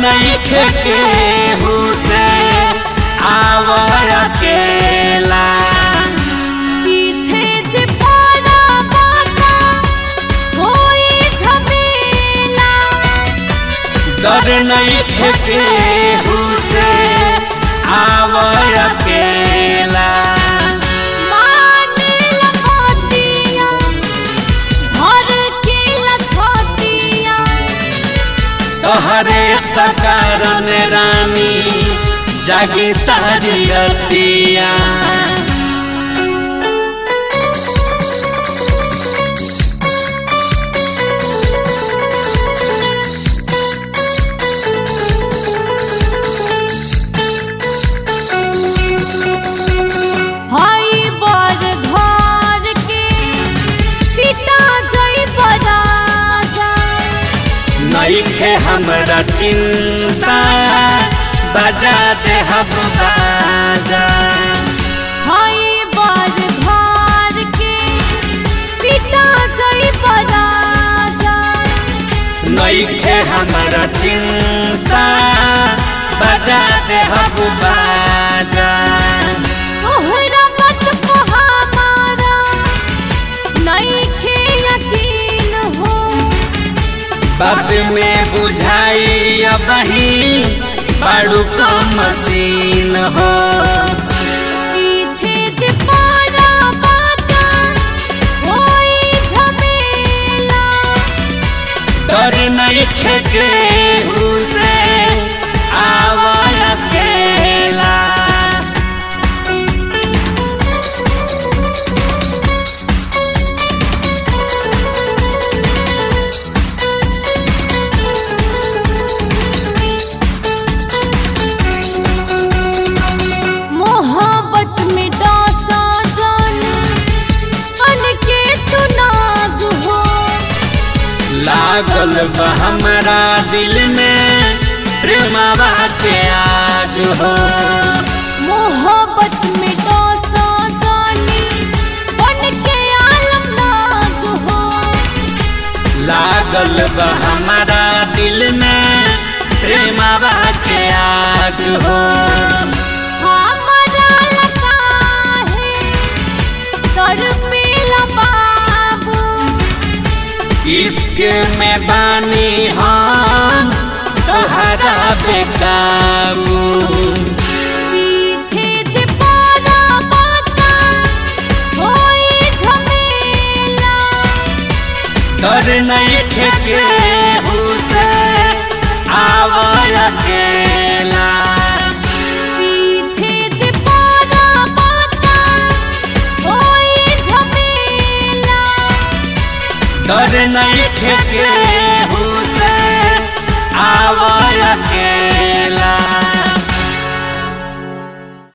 नहीं खेके हुसे आवर अकेला पीछे जे पड़ा बाटा होई झमेला डर नहीं खेके हुसे आवर अकेला माने लपटिया भर के लछटिया तोहरे तकारन रानी जागे सारी रतिया हई बर घर के पिता जई बराजा नईखे हमरा चिंता बजा दे हम बाजा हई बर घर के पिता जई बराजा नईखे हमरा चिंता बजा दे हम बाजा तोहरा मत को हमारा नइखे यकीन हो बाद में बुझाई अबही बड़ू का मशीन हो पीछे जे पड़ा बाटा होई झमेला डर नहीं खेके हुसे आवर अकेला मोहब्बत में डासा जान बन के तू नाग हो लागल बा हमरा दिल में प्रेमवा के आग हो मोहब्बत में डासा जानी बन के आलम नाग हो लागल बा हमरा दिल में प्रेमवा के आग हो हमारा लगा है तर पेला बाबू इश्क में बानी हम तोहरा बेकाबू पीछे जे पड़ा बाटा होई झमेला डर नहीं खेके हुसे आवर अकेला पीछे जे पड़ा बाटा होई झमेला डर नहीं खेके हुसे आवर अकेला